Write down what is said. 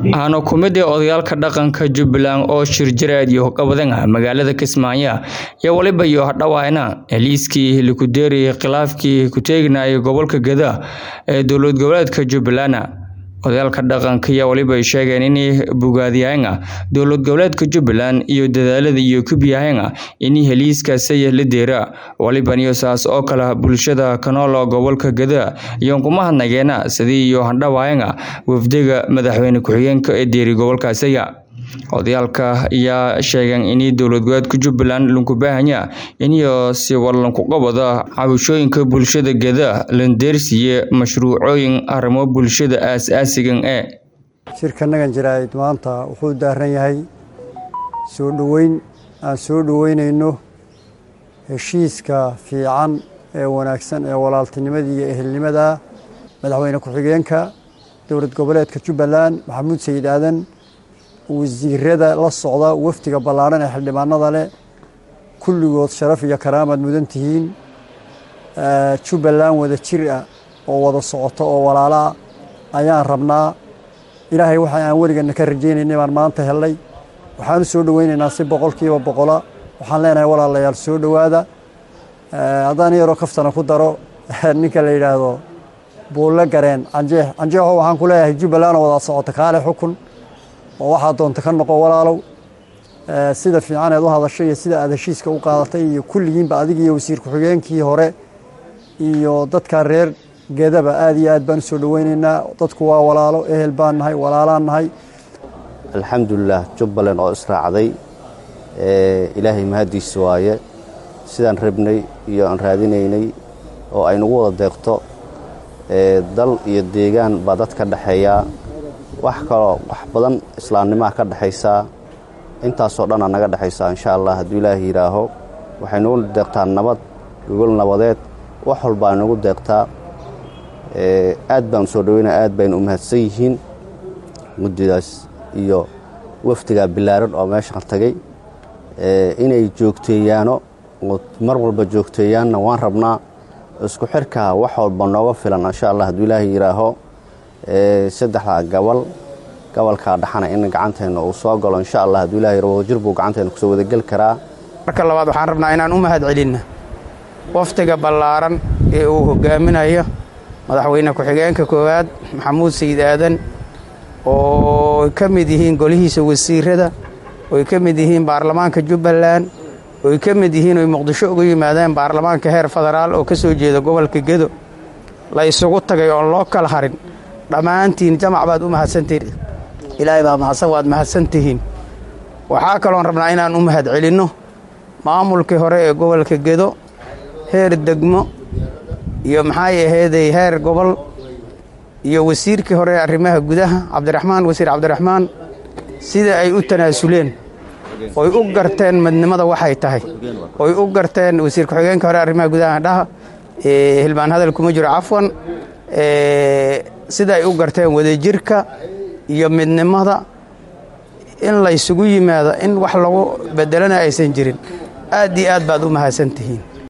waxaana ku mid ah odayaalka dhaqanka jubbaland oo shir jireed iyo qabadana magaalada kismaayo iyo waliba iyo hadhawaana heliiskii likudeeri khilaafkii ku teeginayay gobolka geda ee dowlad goboleedka jubbaland odayaalka dhaqanka iyo waliba ay sheegeen inay bogaadiyahayna dowlad goboleedka jubbaland iyo dadaalada iyo kubyahayna inay heliiskaasay la deera waliban iyo saas oo kale bulshada kanoolo gobolka geda iyo kuma hadnageena sidii iyo handhawaayana wafdiga madaxweyne ku-xigeenka ee deeri gobolkaasaya odayaalka ayaa sheegeen inay dowlad goboleedka jubbaland lanku baahanya iniyo si wallanku qabada cabashooyinka bulshada geda landeersiiye mashruucooyin arrimo bulshada aas-aasigan ee shirkanagan jiraa'id maanta wuxuu daaran yahay soo dhoweyn aan soo dhoweynayno heshiiska fiican ee wanaagsan ee walaaltinimadii iyo ehelnimada madaxweyne ku-xigeenka dowlad goboleedka jubbaland maxamuud sayid aadan wasiirada la socda wafdiga ballaaran ee xildhibaanada leh kulligood sharaf iyo karaamaad mudan tihiin jubbaland wada jir ah oo wada socoto oo walaalaa ayaan rabnaa ilaahay waxa aan weligana ka rajaynaynay baan maanta hellay waxaan u soo dhoweynaynaa si boqolkiiba boqola waxaan leenahay walaalayaal soo dhowaada haddaan yaroo kaftana ku daro ninka la yidhaahdo buulle gareen canjeex canjeexo waxaan ku leeyahay jubbaland oo wada socota kaale xukun oo waxaa doonta ka noqo walaalow sida fiican eed u hadashay iyo sida aad heshiiska u qaadatay iyo kulligiinba adig iyo wasiir ku-xigeenkii hore iyo dadka reer gedaba aad iyo aad baan u soo dhoweynaynaa dadku waa walaalo ehel baan nahay walaalaan nahay alxamdulilah jubbaland oo israacday ilaahay mahaddiisa waaye sidaan rabnay iyo aan raadinaynay oo aynagu wada deeqto dal iyo deegaan baa dad ka dhexeeyaa wax kaloo wax badan islaamnimaha ka dhexaysaa intaasoo dhanaa naga dhexaysaa insha allah hadduu ilaahay yidhaaho waxay nagu deeqtaa nabad gogol nabadeed wax walbaa nagu deeqtaa aad baan soo dhaweynaa aad bayna u mahadsan yihiin muddidaas iyo wafdigaa bilaaran oo meeshaan tagay inay joogteeyaano oo mar walba joogteeyaanna waan rabnaa isku xirkaa wax walba nooga filan insha allah hadduu ilaahay yidhaaho saddexdaa gabal gobolkaa dhaxana in gacanteenna uu soo galo insha allah hadduu ilahay wadajir buu gacanteena kusoo wadageli karaa marka labaad waxaan rabnaa inaan u mahad celinna wafdiga ballaaran ee uu hogaaminayo madaxweyne ku-xigeenka koowaad maxamuud sayid aadan oo ka mid yihiin golihiisa wasiirada oy ka mid yihiin baarlamaanka jubbaland oy ka mid yihiin oy muqdisho uga yimaadeen baarlamaanka heer federaal oo ka soo jeeda gobolka gedo la isugu tagay oon loo kala harin dhammaantiin jamac baad u mahadsantihiin ilaahay baa mahadsan waad mahadsan tihiin waxaa kaloon rabnaa inaan u mahad celinno maamulkii hore ee gobolka gedo heer degmo iyo maxay aheeday heer gobol iyo wasiirkii hore ee arrimaha gudaha cabdiraxmaan wasiir cabdiraxmaan sida ay u tanaasuleen oy u garteen midnimada waxay tahay oy u garteen wasiir ku-xigeenka hore arrimaha gudaha dhaha hilbaan hadal kuma jiro cafwan sida ay u garteen wadajirka iyo midnimada in laysugu yimaado in wax lagu bedelana aysan jirin aad iyo aad baad u mahadsan tihiin